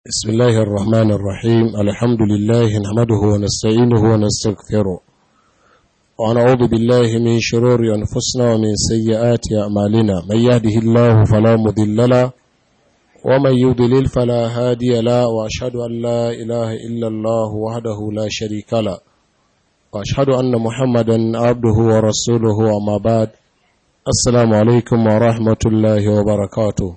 بسم الله الرحمن الرحيم الحمد لله نحمده ونستعينه ونستغفره ونعوذ بالله من شرور أنفسنا ومن سيئات أعمالنا من يهده الله فلا مضل له ومن يضلل فلا هادي له وأشهد أن لا إله إلا الله وحده لا شريك له وأشهد أن محمدا عبده ورسوله وما بعد السلام عليكم ورحمة الله وبركاته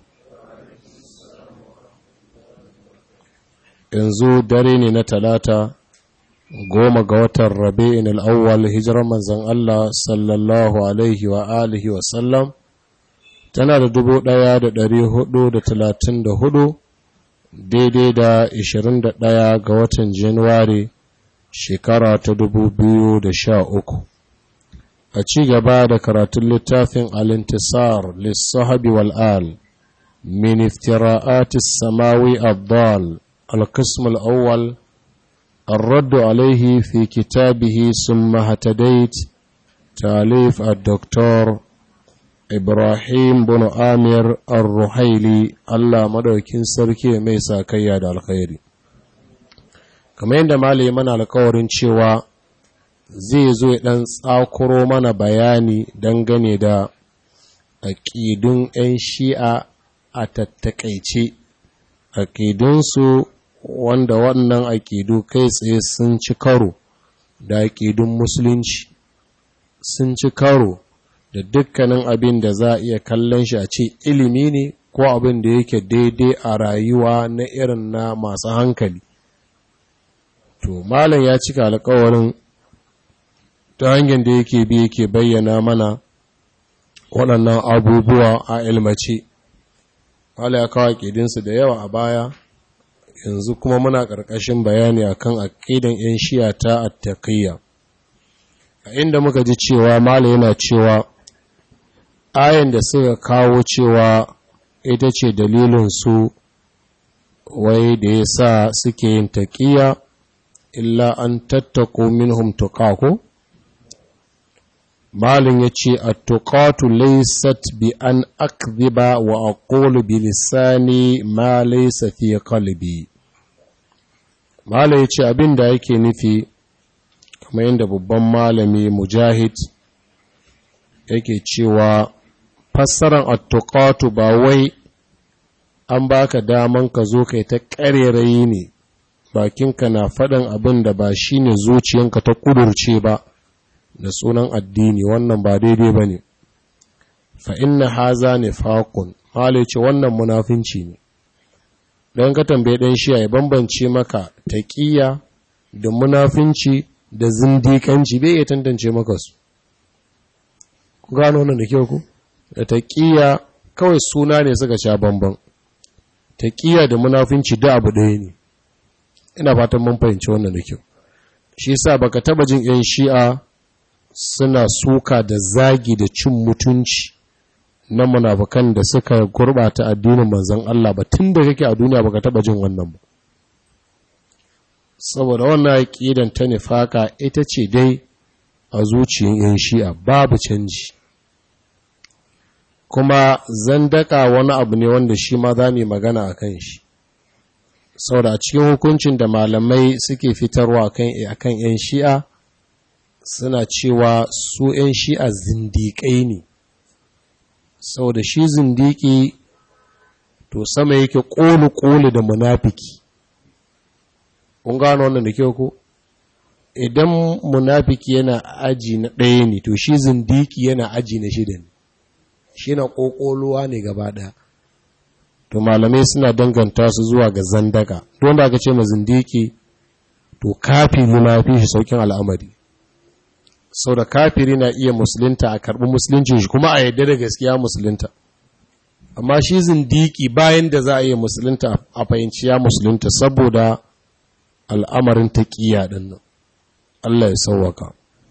yanzu dare ne na talata goma ga watan rabi'in al'awwal hijirar manzan Allah sallallahu alaihi wa alihi wa sallam tana da dubu ɗaya da ɗari hudu da talatin da hudu daidai da ishirin da ɗaya ga watan januwari shekara ta dubu biyu da sha uku a ci gaba da karatun littafin alintisar lissahabi wal'al min iftira'atis samawi abdal القسم الأول الرد عليه في كتابه ثم هتديت تاليف الدكتور إبراهيم بن آمير الرحيلي الله مدوكين سركي ميسا كياد الخير kamar yadda malai mana alkawarin cewa zai zo ɗan tsakuro mana bayani dangane da aƙidun 'yan shi'a a tattakaice aƙidunsu wanda wannan aƙidu kai tsaye sun ci karo da aƙidun musulunci sun ci karo da dukkanin abin da za a iya kallon shi a ce ilimi ne ko abin da yake daidai a rayuwa na irin na masu hankali to malam ya cika alkawarin ta hanyar da yake bi yake bayyana mana waɗannan abubuwa a ilmace Wala ya kawo aƙidinsu da yawa a baya, yanzu kuma muna ƙarƙashin bayani akan aƙidan 'yan shiya ta attaqiyya. A inda muka ji cewa Mala yana cewa, ayan da suka kawo cewa ita ce dalilinsu wai da ya sa suke yin taƙiyya, illa an tattako minhum tuƙako? malin ya ce a tuƙatu laisat bi an akziba wa aqulu bi lisani ma laysa fi qalbi malin ya ce abin da yake nufi kamar yadda babban malami mujahid yake cewa fassaran at-tuqatu ba wai an baka daman ka zo kai ta ƙarerayi ne bakinka na faɗin abin da ba shine zuciyanka ta kudurce ba da sunan addini wannan ba daidai ba ne fa inna haza ne faƙun ce wannan munafinci ne don ka tambaye ɗan shi ya bambance maka taƙiyya da munafinci da zindiƙanci bai iya tantance maka su ku gano wannan da kyau ku da taƙiyya kawai suna ne suka sha bamban taƙiyya da munafinci da abu ɗaya ne ina fatan mun fahimci wannan da kyau shi yasa baka taba jin yan shi'a suna suka da zagi da cin mutunci na munafukan da suka gurbata addinin manzon Allah ba tun da kake a duniya baka taba jin wannan ba saboda wannan aqidan ta nifaka ita ce dai a zuciyar yan shi'a babu canji kuma zandaka wani abu ne wanda shi ma za mu magana akan shi saboda a cikin hukuncin da malamai suke fitarwa akan yan shi'a suna cewa su 'yan shi'a zindiƙai ne sau da shi zindiƙi to sama yake ƙoli-ƙoli da munafiki kun gano wannan da kyau ko idan munafiki yana aji na ɗaya ne to shi zindiƙi yana aji na shida ne shi na ƙoƙoluwa ne gaba ɗaya to malamai suna danganta su zuwa ga zandaka don da aka ce ma zindiƙi to kafi munafi shi saukin al'amari sau da kafiri na iya musulunta a karɓi musuluncin shi kuma a yadda da gaskiya musulunta amma shi zindiki bayan da za a iya musulunta a fahimci ya musulunta saboda al'amarin taƙiya ɗin nan Allah ya sauwaka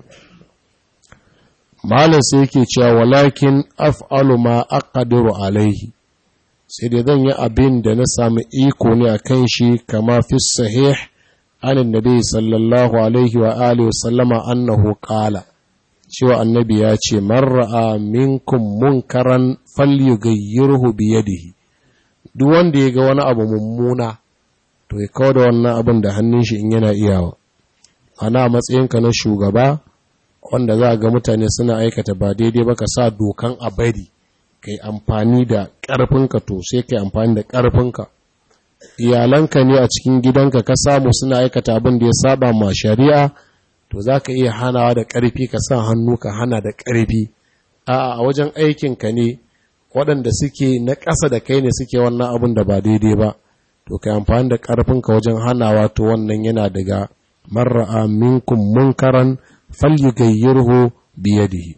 malam sai yake cewa walakin af'alu ma aqdiru alaihi sai dai zan yi abin da na sami iko ne a kan shi kama fi sahih عن النبي صلى الله عليه وآله وسلم أنه قال cewa annabi ya ce man ra'a minkum munkaran falyughayyirhu bi yadihi duk wanda ya ga wani abu mummuna to ya kawo da wannan abin da hannun shi in yana iyawa ana matsayinka na shugaba wanda za a ga mutane suna aikata ba daidai ba ka sa dokan a bari ka yi amfani da ƙarfinka to sai ka yi amfani da ƙarfinka iyalanka ne a cikin gidanka ka samu suna aikata abin da ya saba ma shari'a to za ka iya hanawa da ƙarfi ka sa hannu ka hana da ƙarfi a wajen aikinka ne waɗanda suke na ƙasa da kai ne suke wannan abin da ba daidai ba to ka amfani da ƙarfinka wajen hanawa to wannan yana daga marra'a minkum munkaran falyughayyirhu biyadihi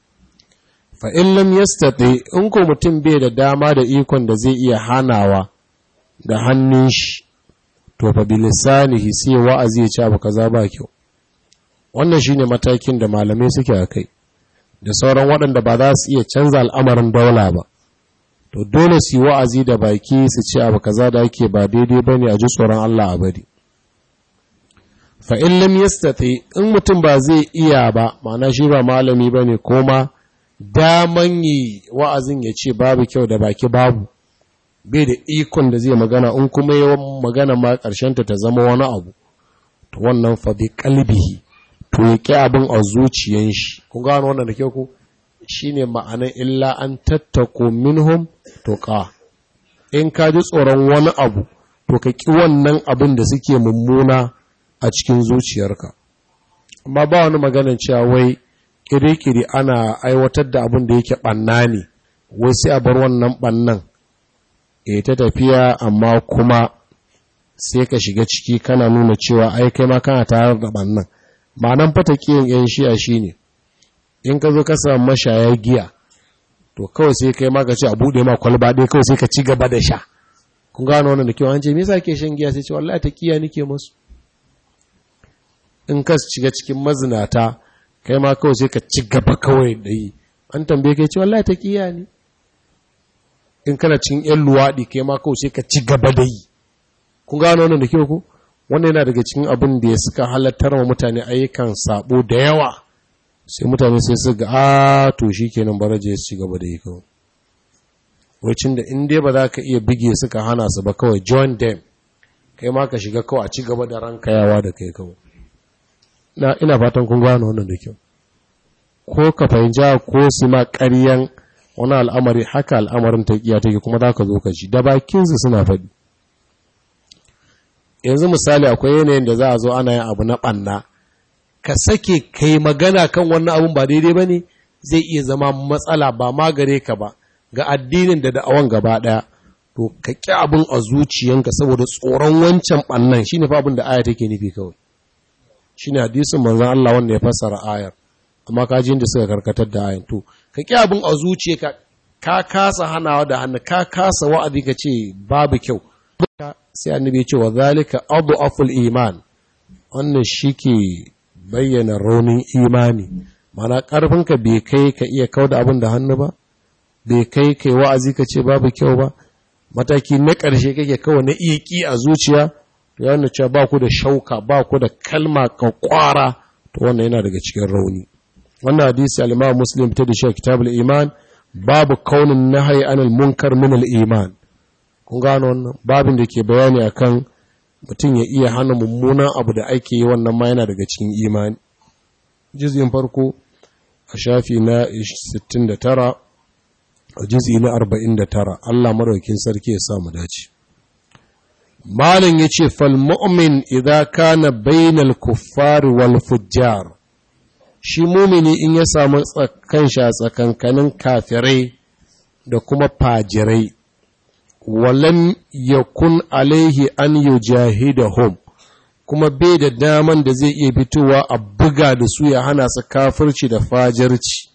fa in lam yastati in ko mutum bai da dama da ikon da zai iya hanawa da hannun shi to fa bilisanihi sai wa'azi ya ce abu kaza ba kyau wannan shine matakin da malamai suke a kai da sauran waɗanda ba za su iya canza al'amarin daula ba to dole su yi wa'azi da baki su ce abu kaza da ake ba daidai ba ne a ji tsoron Allah a bari fa'in lam yastati in mutum ba zai iya ba ma'ana shi ba malami ba ne koma daman yi wa'azin ya ce babu kyau da baki babu bai da ikon da zai magana in kuma yawan magana ma ƙarshenta ta zama wani abu to wannan fa bi kalbihi to ya ƙi abin a zuciyan shi kun gano wannan da kyau ku shine ma'anar illa an tattako minhum to ka in ka ji tsoron wani abu to ka ƙi wannan abin da suke mummuna a cikin zuciyarka amma ba wani maganin cewa wai kiri-kiri ana aiwatar da abin da yake ɓanna ne wai sai a bar wannan ɓannan e ta tafiya amma kuma sai ka shiga ciki kana nuna cewa ai kai ma kana tare da ɓannan ma'anan fata kiyin yan shi'a shine in ka zo ka samu mashaya giya to kawai sai kai ma ka ce a buɗe ma kwalba ɗaya kawai sai ka ci gaba da sha kun gano wannan da kyau an ce me yasa ke shan giya sai ce wallahi ta kiya nake musu in ka shiga cikin mazinata kai ma kawai sai ka ci gaba kawai da yi an tambaye kai ce wallahi ta kiya ne in kana cikin yan luwaɗi kai ma kawai sai ka ci gaba da yi kun gano wannan da kyau ko wannan yana daga cikin abin da ya suka halattar wa mutane ayyukan sabo da yawa sai mutane sai su ga a to shikenan baraje su ci gaba da yi kawai wacin da in dai ba za ka iya bige suka hana su ba kawai join them kai ma ka shiga kawai a ci gaba da ranka yawa da kai kawai na ina fatan kun gano wannan da kyau ko ka fahimci ko su ma ƙaryan wani al'amari haka al'amarin ta iya take kuma za ka zo ka ji da bakinsu suna faɗi yanzu misali akwai yanayin da za a zo ana yin abu na ɓanna ka sake kai magana kan wannan abun ba daidai ba ne zai iya zama matsala ba ma gare ka ba ga addinin da da'awan gaba ɗaya to ka ƙi abin a zuciyanka saboda tsoron wancan ɓannan shi ne fa abin da aya take nufi kawai shi ne hadisin manzan Allah wanda ya fassara ayar amma ka ji da suka karkatar da ayan to ka ƙi abin a zuciya ka kasa hanawa da hannu ka kasa wa'azi ka ce babu kyau sai annabi ya ce wa zalika abu aful iman wannan shi ke bayyana raunin imani mana ƙarfinka bai kai ka iya kau da abin da hannu ba bai kai kai wa'azi ka ce babu kyau ba mataki na ƙarshe kake kawai na iya ƙi a zuciya to yana cewa ba ku da shauka ba ku da kalma ka kwara to wannan yana daga cikin rauni wannan hadisi al-Imam Muslim ta da shi kitabul iman babu kaunin nahyi anil munkar min al-iman kun gano wannan babin da ke bayani akan mutum ya iya hana mummunan abu da ake yi wannan ma yana daga cikin imani juz'in farko a shafi na 69 a juz'i na 49 Allah madaukakin sarki ya sa mu dace Malin ya ce, Falmu'min idan kana bainal kuffari wal fujjar, shi mumini in ya samu kanshi a tsakankanin kafirai da kuma fajirai, walam yakun alaihi an yujahidahum kuma bai da daman da zai iya fitowa a buga da su ya hana su kafirci da fajirci.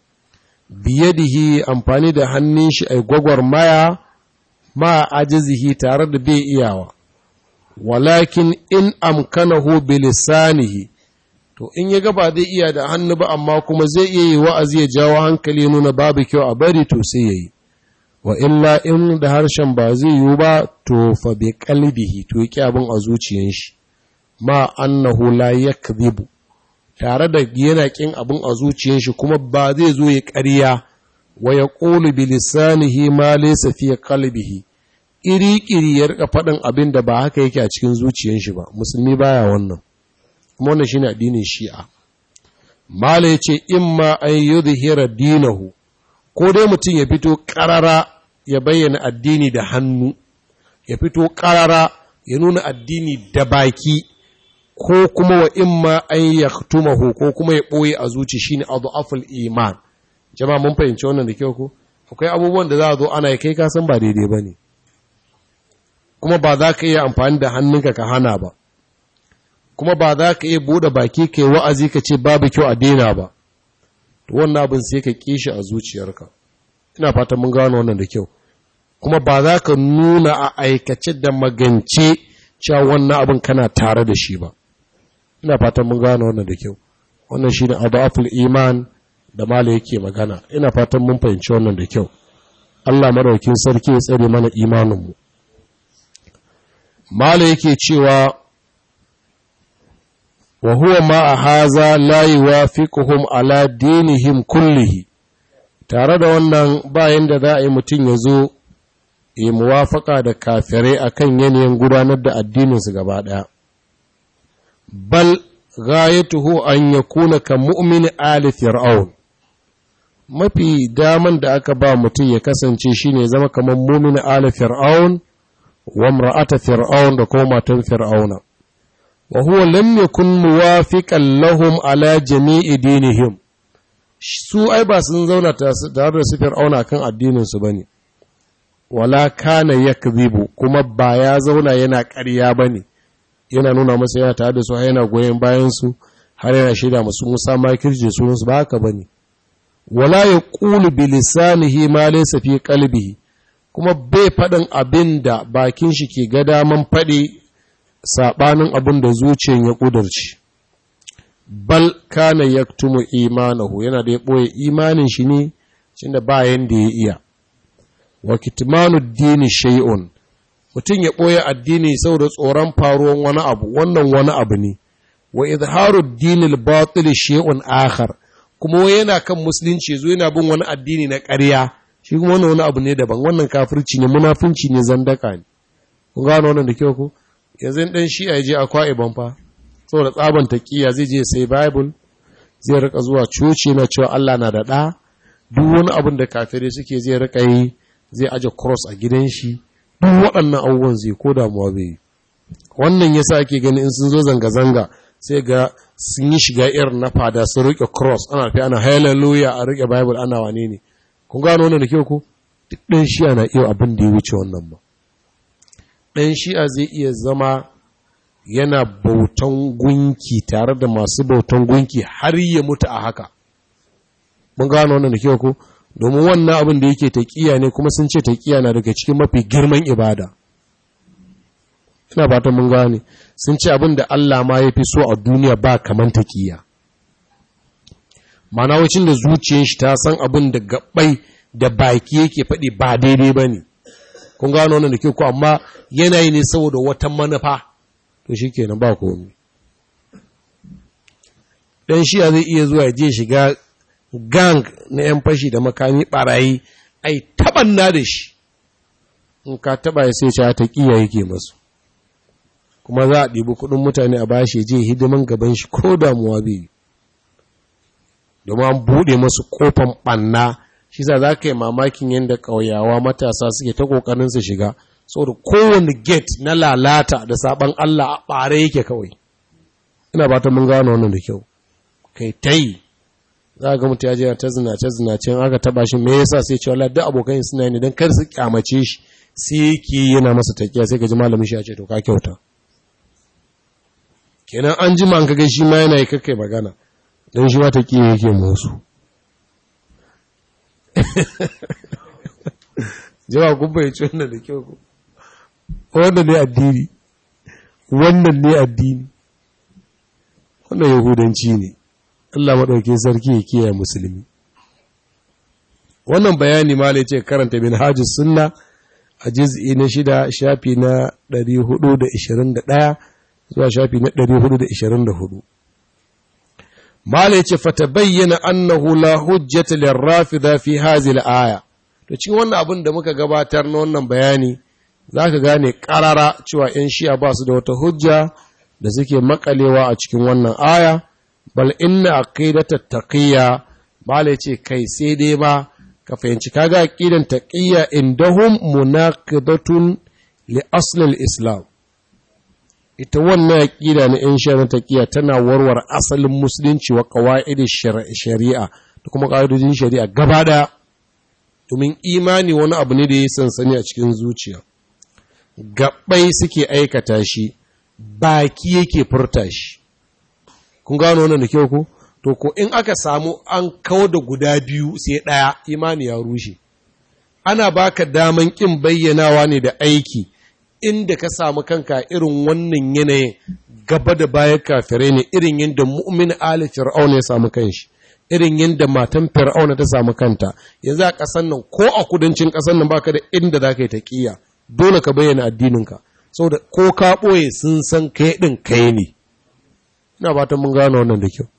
Biyadihi amfani da hannun shi a gwagwarmaya ma ajizihi tare da bai iyawa walakin in amkanahu bilisanihi to in ya gaba zai iya da hannu ba amma kuma zai iya yi wa'azi ya jawo hankali nuna babu kyau a bari to sai yayi wa illa in da harshen ba zai yiwu ba to fa bi qalbihi to yake abin a zuciyan shi ma annahu la yakdhibu tare da yana kin abin a zuciyan shi kuma ba zai zo ya ƙarya wa ya ƙolu bilisanihi ma laysa fi qalbihi ƙiri-ƙiri ya rika faɗin abin da ba haka yake a cikin zuciyar shi ba musulmi baya wannan kuma wannan shine addinin shi'a mala yace imma an yudhhira dinahu ko dai mutum ya fito ƙarara ya bayyana addini da hannu ya fito ƙarara ya nuna addini da baki ko kuma wa imma an yaktumahu ko kuma ya ɓoye a zuci shine adhaful iman jama'a mun fahimci wannan da kyau ko akwai abubuwan da za a zo ana kai ka san ba daidai bane kuma ba za ka iya amfani da hannunka ka hana ba kuma ba za ka iya buɗe baki ka yi wa'azi ka ce babu kyau a daina ba to wannan abin sai ka kishi a zuciyarka ina fatan mun gano wannan da kyau kuma ba za ka nuna a aikace da magance cewa wannan abin kana tare da shi ba ina fatan mun gano wannan da kyau wannan shi ne adaful iman da mala yake magana ina fatan mun fahimci wannan da kyau Allah maraukin sarki ya tsare mana imaninmu mala yake cewa wa huwa ma a haza la yuwafiquhum ala dinihim kullihi tare da wannan bayan da za a yi mutum ya zo yi muwafaka da kafirai akan yanayin gudanar da addininsu gaba ɗaya bal ghayatuhu an yakuna ka mu'min ali fir'aun mafi daman da aka ba mutum ya kasance shine zama kamar mu'min ali fir'aun wa imra'ata fir'aun da kuma matan fir'auna wa huwa lam yakun muwafiqan lahum ala jami'i dinihim su ai ba sun zauna tare da su fir'auna kan addinin su bane wala kana yakdhibu kuma ba ya zauna yana ƙarya bane yana nuna masa yana tare da su yana goyen bayan su har yana shaida musu Musa makirje sunan su ba haka bane wala yaqulu bi lisanihi ma laysa fi qalbihi kuma bai faɗin abin da bakin shi ke ga daman faɗi saɓanin abin da zuciyar ya ƙudurci bal kana yaktumu imanahu yana da ya ɓoye imanin shi ne cin da bayan da ya iya wa kitmanu dini shay'un mutum ya ɓoye addini saboda tsoron faruwan wani abu wannan wani abu ne wa izharu dinil batil shay'un akhar kuma wai yana kan musulunci zo yana bin wani addini na ƙarya shi kuma wannan wani abu ne daban wannan kafirci ne munafunci ne zandaka ne kun gano wannan da kyau ko yanzu dan shi ya je akwa iban fa saboda tsaban taqiya zai je sai bible zai rika zuwa coci na cewa Allah na da da duk wani abin da kafirai suke zai rika yi zai aje cross a gidan shi duk waɗannan abubuwan zai ko damuwa bai wannan yasa ake gani in sun zo zanga zanga sai ga sun yi shiga irin na fada sun rike cross ana fi ana hallelujah a rike bible ana wane ne kun gano wannan da kyau ko duk ɗan shi'a na iya abin da ya wuce wannan ba ɗan shi'a zai iya zama yana bautan gunki tare da masu bautan gunki har ya mutu a haka mun gano wannan da kyau ko domin wannan abin da yake taƙiya ne kuma sun ce taƙiya na daga cikin mafi girman ibada ina fatan mun gane sun ce abin da Allah ma ya fi so a duniya ba kaman taƙiya mana wacin da zuciyar shi ta san abin da gabbai da baki yake faɗi ba daidai ba ne kun gano wannan da ke ku amma yanayi ne saboda wata manufa to shi kenan ba komi ɗan shiya zai iya zuwa je shiga gang na 'yan fashi da makami ɓarayi ai taɓanna da shi in ka taɓa ya sai ta ƙiya yake masu kuma za a ɗibi kuɗin mutane a bashi je hidiman gaban shi ko damuwa bai yi domin an buɗe masu ƙofan ɓanna shi za za ka yi mamakin yadda ƙauyawa matasa suke ta ƙoƙarin su shiga saboda kowane gate na lalata da saɓan Allah a ɓare yake kawai ina ba ta mun gano wannan da kyau kai ta yi za ga mutu ya je ta zinace zinace aka taɓa shi me yasa sai ce wallahi duk abokan suna ne don kar su kyamace shi sai yake yana masa takiya sai ka ji malamin shi ya ce to ka kyauta kenan an jima an kaga shi ma yana yi kakkai magana don shi wata ƙiya yake musu jama kun bai ci wannan da kyau ku wannan ne addini wannan ne addini wannan yahudanci ne Allah maɗauki sarki ya kiyaye musulmi wannan bayani ma ce karanta bin hajjus sunna a jiz'i na shida shafi na 421 zuwa shafi na 424 Mala ce fata bayyana annahu la hujjata lirrafida fi hazil aya. To cikin wannan abin da muka gabatar na wannan bayani za ka gane ƙarara cewa ‘yan shi'a ba su da wata hujja da suke makalewa a cikin wannan aya, bal inna aqidata taqiyya bala ce kai sai dai ba ka fahimci kaga aqidan taqiyya indahum munaqidatun li aslil islam ita wannan aqida na ‘yan shi'a taqiyya tana warware asalin musulunci wa qawaid shari'a da kuma ƙa'idojin shari'a gaba ɗaya domin imani wani abu ne da ya sansani a cikin zuciya gaɓai suke aikata shi baki yake furta shi kun gano wannan da kyau ku to ko in aka samu an kawo da guda biyu sai ɗaya imani ya rushe ana baka daman ƙin bayyanawa ne da aiki inda ka samu kanka irin wannan yanayin gaba da bayan kafirai ne irin yadda mu'min ali fir'auna ya samu kanshi irin yadda matan fir'auna ta samu kanta yanzu a ƙasan nan ko a kudancin ƙasan nan baka da inda za ka yi taƙiyya dole ka bayyana addininka saboda ko ka ɓoye sun san kai ɗin kai ne ina fatan mun gano wannan da kyau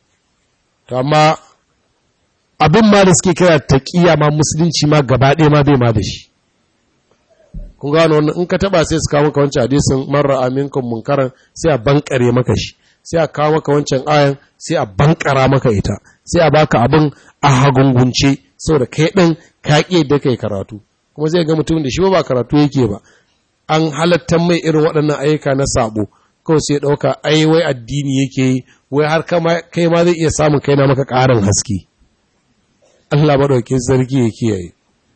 amma abin ma da suke kira taƙiyya ma musulunci ma gaba ɗaya ma bai ma da shi kun gano wannan in ka taba sai su kawo maka wancan hadisin marra aminkum munkaran sai a bankare maka shi sai a kawo maka wancan ayan sai a bankara maka ita sai a baka abin a hagungunce saboda kai ɗin ka ƙi da kai karatu kuma zai ga mutum da shi ba karatu yake ba an halatta mai irin waɗannan ayyuka na sabo kawai sai ɗauka ai wai addini yake yi wai har kai ma zai iya samun kai na maka ƙarin haske Allah maɗauki sarki ya kiyaye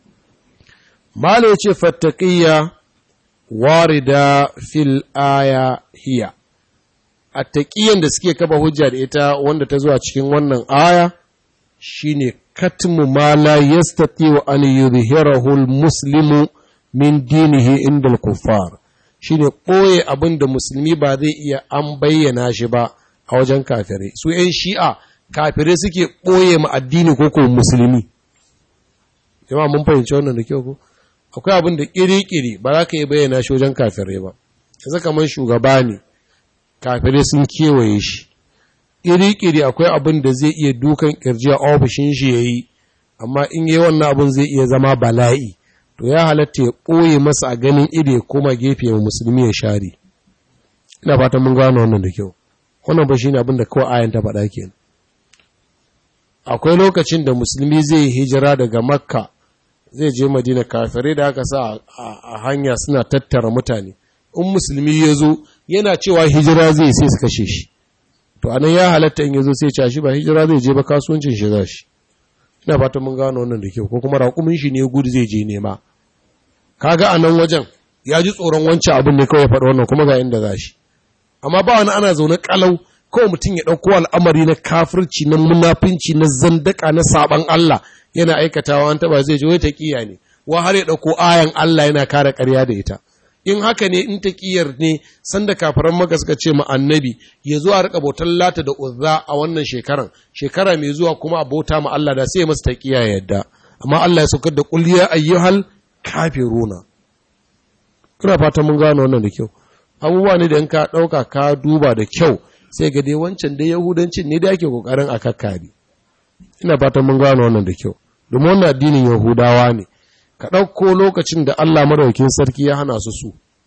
Malo ya ce fattaƙiyya warida fil aya hiya a taƙiyan da suke kafa hujja da ita wanda ta zuwa cikin wannan aya shine katmu ma la yastati wa an yuzhirahu al-muslimu min dinihi inda al-kuffar shine ɓoye abin da musulmi ba zai iya an bayyana shi ba a wajen kafirai su ‘yan shi'a kafirai suke ɓoye ma addini ko ko musulmi jama'a mun fahimci wannan da kyau ko akwai abin da ƙiri-ƙiri ba za ka yi bayyana shi wajen kafirai ba yanzu kamar shugaba ne kafirai sun kewaye shi ƙiri-ƙiri akwai abin da zai iya dukan ƙirji a ofishin shi ya yi amma in yi wannan abin zai iya zama bala'i to ya halatta ya ɓoye masa a ganin iri ya koma gefe ya musulmi ya share ina fatan mun gano wannan da kyau wannan ba shine abin da kawai ayan ta faɗa kenan akwai lokacin da musulmi zai hijira daga makka zai je madina kafirai da aka sa a hanya suna tattara mutane in musulmi ya zo yana cewa hijira zai sai su kashe shi to anan ya halatta in ya zo sai ce shi ba hijira zai je ba kasuwancin shi za shi ina fata mun gano wannan da kyau ko kuma raƙumin shi ne gudu zai je nema kaga a nan wajen ya ji tsoron wancan abin ne kawai faɗa wannan kuma ga inda za shi amma ba wani ana zaune kalau kawai mutum ya ɗauko al'amari na kafirci na munafinci na zandaka na saban Allah yana aikatawa an taba zai ji wai taqiya ne wa har ya ɗauko ayan Allah yana kare ƙarya da ita in haka ne in taƙiyar ne sanda kafiran maka suka ce ma annabi ya zo a rika bautar lata da uzza a wannan shekaran shekara mai zuwa kuma a bauta ma Allah da sai masa taqiya ya yadda amma Allah ya saukar da qul ya ayyuhal kafiruna kuna fatan mun gano wannan da kyau abubuwa ne da in ka ɗauka ka duba da kyau sai ga dai wancan dai yahudancin ne da ake kokarin a kakkari ina fatan mun gano wannan da kyau domin wannan addinin yahudawa ne ka ɗauko lokacin da Allah madaukin sarki ya hana su su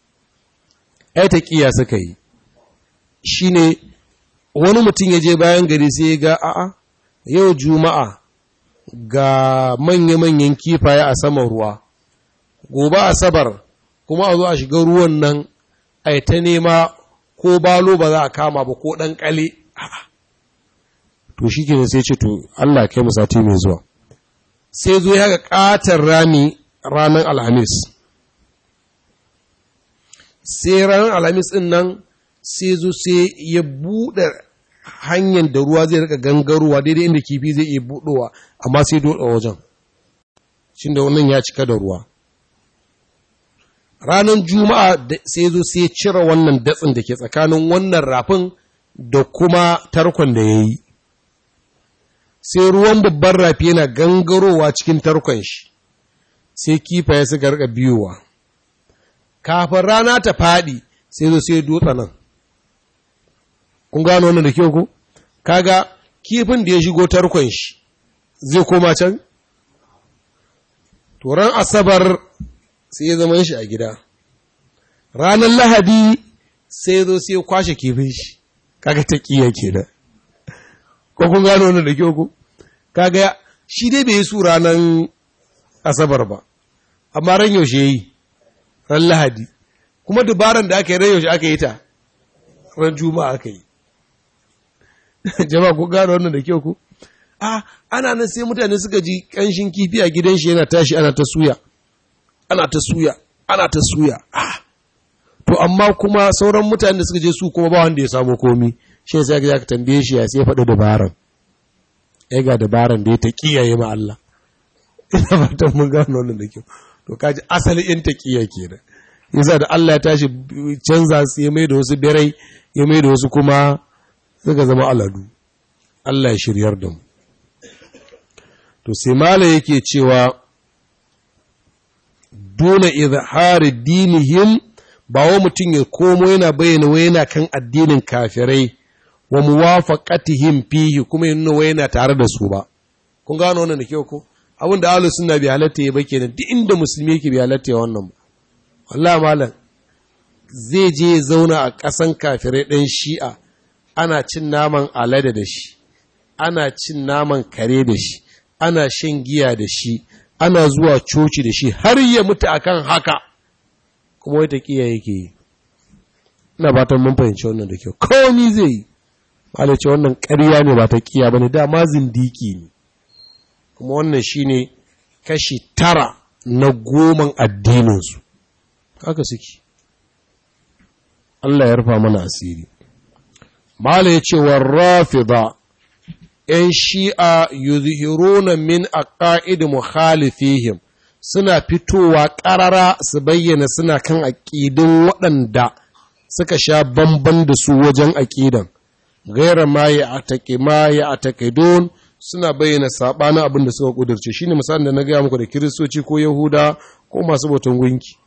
ai taqiya suka yi shine wani mutum ya je bayan gari sai ya ga a'a yau juma'a ga manya-manyan kifaye a saman ruwa gobe asabar kuma a zo a shiga ruwan nan ai ta nema ko balo ba za a kama ba ko ɗan ƙale to shi ke sai ce to Allah kai mu sati mai zuwa sai zo ya ga ƙatar rami ranar alhamis sai ranar alhamis ɗin nan sai zo sai ya buɗe hanyar da ruwa zai rika gangarowa daidai inda kifi zai iya buɗowa amma sai doɗa wajen shi da wannan ya cika da ruwa ranar juma'a sai zo sai cire wannan datsin da ke tsakanin wannan rafin da kuma tarkon da ya yi sai ruwan babban rafi yana gangarowa cikin tarkon shi sai kifaye suka rika biyowa kafin rana ta faɗi sai zo sai dutsa nan kun gano wannan da kyau ko kaga kifin da ya shigo tarkon shi zai koma can turan asabar sai ya zama shi a gida ranar lahadi sai zo sai kwashe kifin shi kaga ta kiya kenan ko kun gano wannan da kyau ko kaga shi dai bai yi su ranar asabar ba amma ran yaushe yi ran lahadi kuma dubaran da aka yi ran yaushe aka yi ta ran juma'a aka yi jama'a kun gano wannan da kyau ko a ana nan sai mutane suka ji kanshin kifi a gidan shi yana tashi ana ta suya ana ta suya ana ta suya ah to amma kuma sauran mutane da suka je su kuma ba wanda ya samu komi shi sai ga ka tambaye shi ya sai faɗi dabaran ai ga dabaran da ya ta kiyaye ma Allah ina fatan mun gano wannan da kyau to kaji asali in ta kiyaye kenan yasa da Allah ya tashi canza su ya mai da wasu birai ya mai da wasu kuma suka zama aladu Allah ya shiryar da mu to sai mala yake cewa dole izhari dinihim ba wa mutum ya komo yana bayyana wa yana kan addinin kafirai wa muwafaqatihim fihi kuma yana wa yana tare da su ba kun gano wannan da kyau ko abin da ahlus sunna bi halatta ya bake ne duk inda musulmi yake bi halatta ya wannan wallahi malam zai je ya zauna a ƙasan kafirai ɗan shi'a ana cin naman alade da shi ana cin naman kare da shi ana shan giya da shi ana zuwa coci da shi har ya mutu akan haka kuma wata kiya yake yi ina fatan mun fahimci wannan da kyau komi zai yi malai ce wannan ƙarya ne ba ta kiya bane dama zindiki ne kuma wannan shine kashi tara na goman addininsu haka suke Allah ya rufa mana asiri malai ya ce wa rafida ‘yan shi'a yuzhiruna min aqaid mukhalifihim suna fitowa ƙarara su bayyana suna kan aƙidin waɗanda suka sha bamban da su wajen aƙidan gaira ma ya atake ma ya atakidun suna bayyana saɓanin abin da suka ƙudurce shine misalin da na gaya muku da kiristoci ko yahuda ko masu bautan gunki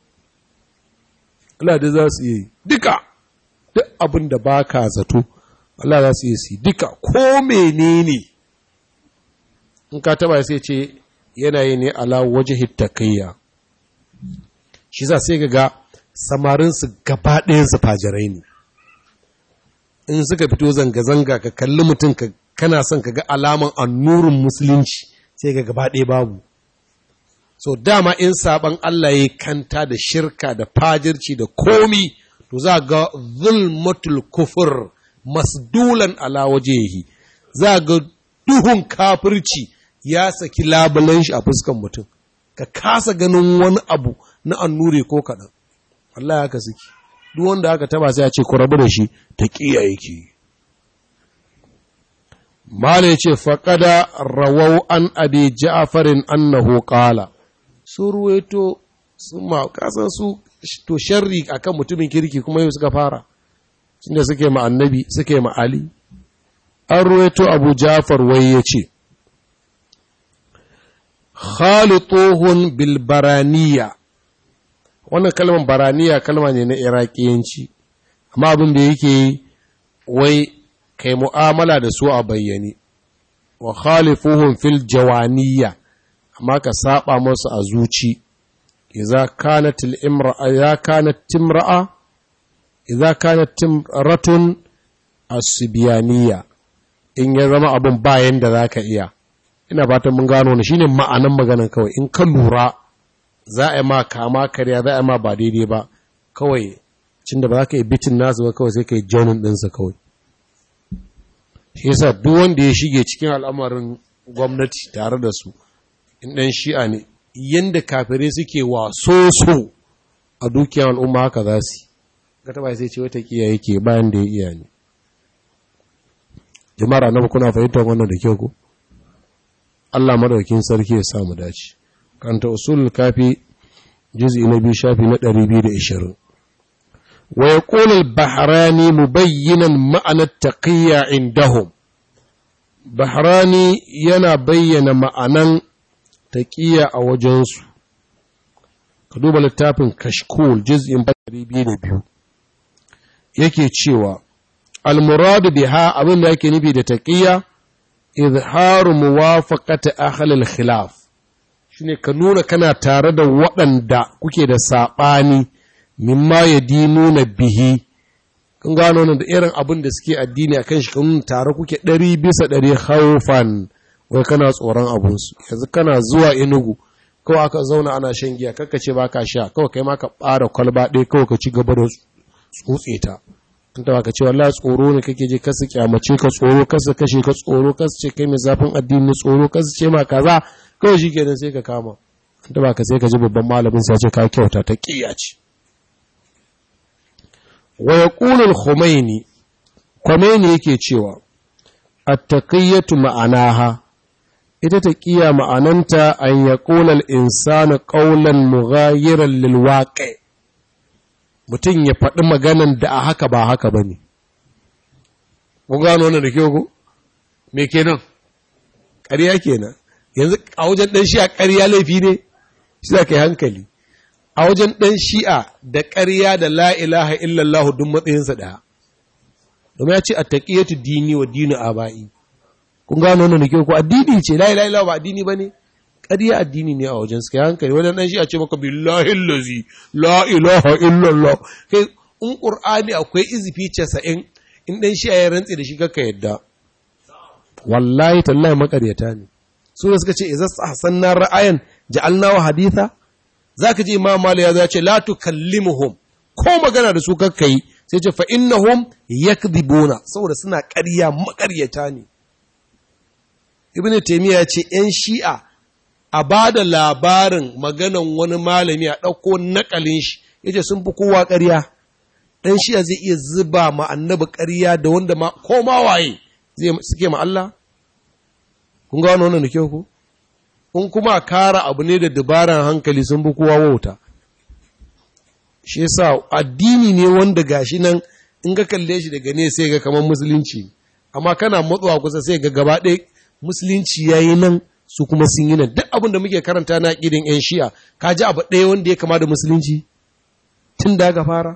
Allah da za su yi duka duk abin da ba ka zato Allah za su yi su duka ko menene in ka taba sai ce yanayi ne ala waje hittakayya shi za sai ga samarinsu gaba ɗayansu fajirai ne in suka fito zanga-zanga ka kalli mutum kana son ka ga alaman annurin musulunci sai ga gaba ɗaya babu so dama in saban Allah ya kanta da shirka da fajirci da komi to za ga zulmatul kufur masdulan ala wajehi za ga duhun kafirci ya saki labulan shi a fuskan mutum ka kasa ganin wani abu na annure ko kaɗan Allah haka suke duk wanda aka taba sai ya ce ku rabu da shi ta kiya yake mala ya ce faƙada rawau an abi ja'farin annahu qala su ruwaito su ma kasan su to sharri akan mutumin kirki kuma yau suka fara inda suke ma annabi suke ma ali an ruwaito abu jafar wai ya ce khalituhun bil baraniya wannan kalmar baraniya kalma ne na iraqiyanci amma abin da yake wai kai mu'amala da su a bayyane wa khalifuhum fil jawaniya amma ka saba musu a zuci idza kanat al imra'a idza kanat timra'a idza kanat timratun asbiyaniya in ya zama abun bayan da zaka iya ina fatan mun gano ne shine ma'anan maganan kawai in ka lura za a yi ma kama karya za a yi ma ba daidai ba kawai cin da ba za ka yi bitin nasu ba kawai sai ka yi jaunin ɗinsa kawai shi yasa duk wanda ya shige cikin al'amarin gwamnati tare da su in ɗan shi'a ne yadda kafirai suke waso so a dukiyar al'umma haka za su ga taba sai ce wata kiya yake bayan da ya iya ne jama'ar annabi kuna fahimtar wannan da kyau ko Allah madaukin sarki ya samu dace kanta usul kafi juz'i na biyu shafi na 220 wa yaqulu al-bahrani mubayyinan ma'ana taqiyya indahum bahrani yana bayyana ma'anan taqiyya a wajensu ka duba littafin kashkul juz'in 202 yake cewa al-murad biha abin da yake nufi da taqiyya izharu muwafaqati ahli al-khilaf shine ka nuna kana tare da waɗanda kuke da saɓani mimma yadinuna bihi kun gano nan da irin abin da suke addini akan shi kun tare kuke ɗari bisa ɗari haufan wai kana tsoron abunsu yanzu kana zuwa inugu kawai aka zauna ana shan giya kakka ce ba ka sha kawai kai ma ka ɓara kwalba ɗaya kawai ka ci gaba da tsutse ta in ta baka ce wallahi tsoro ne kake je kasu kyamace ka tsoro kasu kashe ka tsoro kasu ce kai mai zafin addini tsoro kasu ce ma kaza kawai shi kenan sai ka kama in ta baka sai ka ji babban malamin sai ce ka kyauta ta ƙiya ce wa yaqulu al-khumaini Khomeini yake cewa at-taqiyyatu ma'anaha ita ta ƙiya ma'ananta an ya ƙolar insani ƙaunar mughayirar lilwaƙe mutum ya faɗi maganan da a haka ba haka ba ne. Kun gano wannan da kyau ku? Me kenan? Ƙarya kenan. Yanzu a wajen ɗan shi'a ƙarya laifi ne? Shi za ka yi hankali. A wajen ɗan shi'a da ƙarya da la ilaha illallah duk matsayinsa ɗaya. Domin ya ce a taƙiyatu dini wa dini aba'i. kun gano wannan ke ko addini ce la ilaha illallah ba addini bane ƙarya addini ne a wajen suka hankali wannan dan shi a ce maka billahi allazi la ilaha illallah kai in qur'ani akwai izifi 90 in dan shi ya rantsi da shi kaka yadda wallahi tallahi makaryata ne su da suka ce idza ahsanna ra'ayan ja'alna wa haditha zaka ji imam malik ya ce la tukallimuhum ko magana da su kakka yi sai ce fa innahum yakdhibuna saboda suna ƙarya makaryata ne ibn taymiya ya ce ‘yan shi'a a ba da labarin maganan wani malami a ɗauko nakalin shi ya ce sun fi kowa ƙarya ɗan shi'a zai iya zuba ma annabi ƙarya da wanda ma ko ma waye zai suke ma Allah kun gano wannan da kyau ku in kuma kara abu ne da dabaran hankali sun fi kowa wauta shi yasa addini ne wanda gashi nan in ka kalle shi daga ne sai ga kamar musulunci amma kana matsuwa kusa sai ga gaba ɗaya musulunci ya yi nan su kuma sun yi nan duk abin da muke karanta na ƙirin 'yan shi'a ka ji abu ɗaya wanda ya kama da musulunci tun da aka fara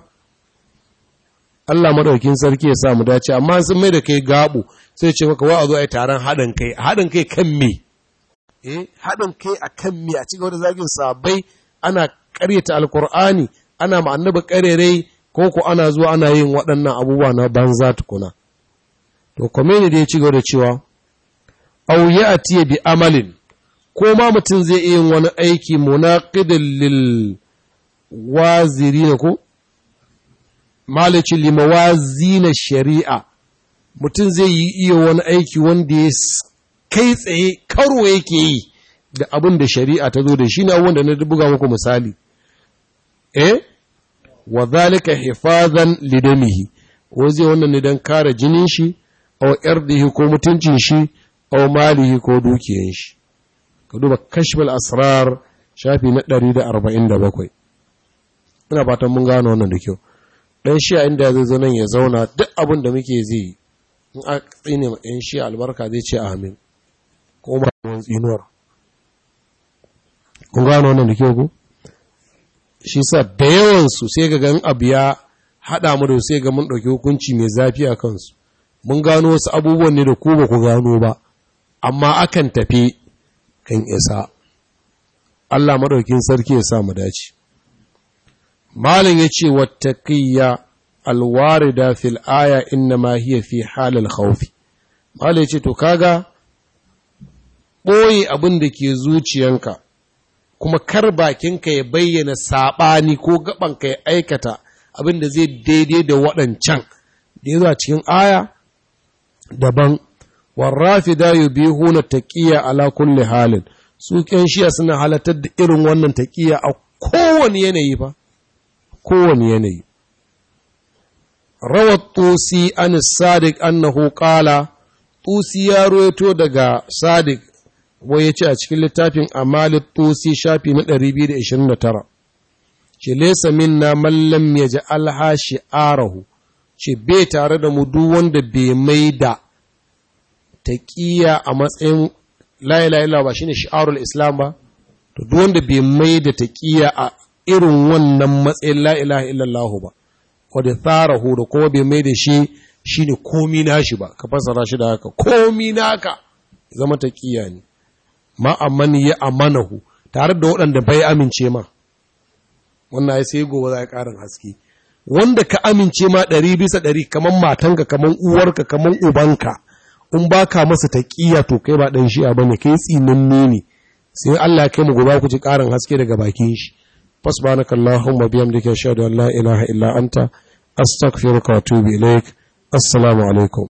Allah madaukin sarki ya sa mu dace amma sun mai da kai gabu sai ce maka wa a zo a yi taron haɗin kai haɗin kai kan me eh haɗin kai a kan me a cikin wani zagin sabai ana ƙaryata alkur'ani ana ma annabi ƙarerai ko ko ana zuwa ana yin waɗannan abubuwa na banza tukuna to komeni da ya ci gaba da cewa aw ya'ti bi amalin ko ma mutum zai iya yin wani aiki munaqidin lil wazirin ko malaci limawazina shari'a mutum zai yi iya wani aiki wanda ya kai tsaye karo yake yi da abin da shari'a ta zo da shi ne wanda na buga muku misali eh wa zalika hifazan lidamihi ko zai wannan ne dan kare jinin shi aw irdihi ko mutuncin shi aw malihi ko dukiyan shi ka duba kashful asrar shafi na 147 ina fatan mun gano wannan da kyau dan shi inda zai zo nan ya zauna duk abin da muke zai in a tsine ma ɗan shi albarka zai ce amin ko ma tsinuwar kun gano wannan da kyau ku shi sa da yawansu sai ga gan abu ya haɗa mu da sai ga mun ɗauki hukunci mai zafi a kansu mun gano wasu abubuwan ne da ku ba ku gano ba amma akan tafi kan isa Allah maɗaukin sarki ya sa mu dace malin ya ce wattaqiyya alwarida fil aya inna ma hiya fi halal khawfi malin ya ce to kaga ɓoye abin da ke zuciyanka kuma kar bakinka ya bayyana saɓani ko gabanka ya aikata abin da zai daidai da waɗancan da ya zuwa cikin aya daban warrafi da yi biyu huna taƙiya ala kulle halin su ƙyan shiya suna halatar da irin wannan taƙiya a kowane yanayi ba kowane yanayi rawar tusi an sadiq annahu qala tusi ya roito daga sadiq wai ya ce a cikin littafin amalit tusi shafi na 229 ce lesa minna mallam ya ji alhashi arahu ce bai tare da mu duk wanda bai mai da taƙiya a matsayin la'ila ba shine shi'arul islam ba to duk wanda bai mai da taƙiya a irin wannan matsayin la'ila illallah ba wadda tsarahu da kuma bai mai da shi shine komi nashi ba ka fasara shi da haka komi naka zama taƙiya ne ma'amman ya amanahu tare da waɗanda bai amince ma wannan ai sai gobe za a ƙarin haske wanda ka amince ma ɗari bisa ɗari kamar matanka kamar uwarka kamar ubanka in ba ka masa taƙiya to kai ba ɗan shi'a ba ne kai tsinanne ne sai Allah ya kai mu gobe ku ji ƙarin haske daga bakin shi fasbanaka Allahumma biyamdika ashhadu an la ilaha illa anta astaghfiruka wa atubu ilaik assalamu alaikum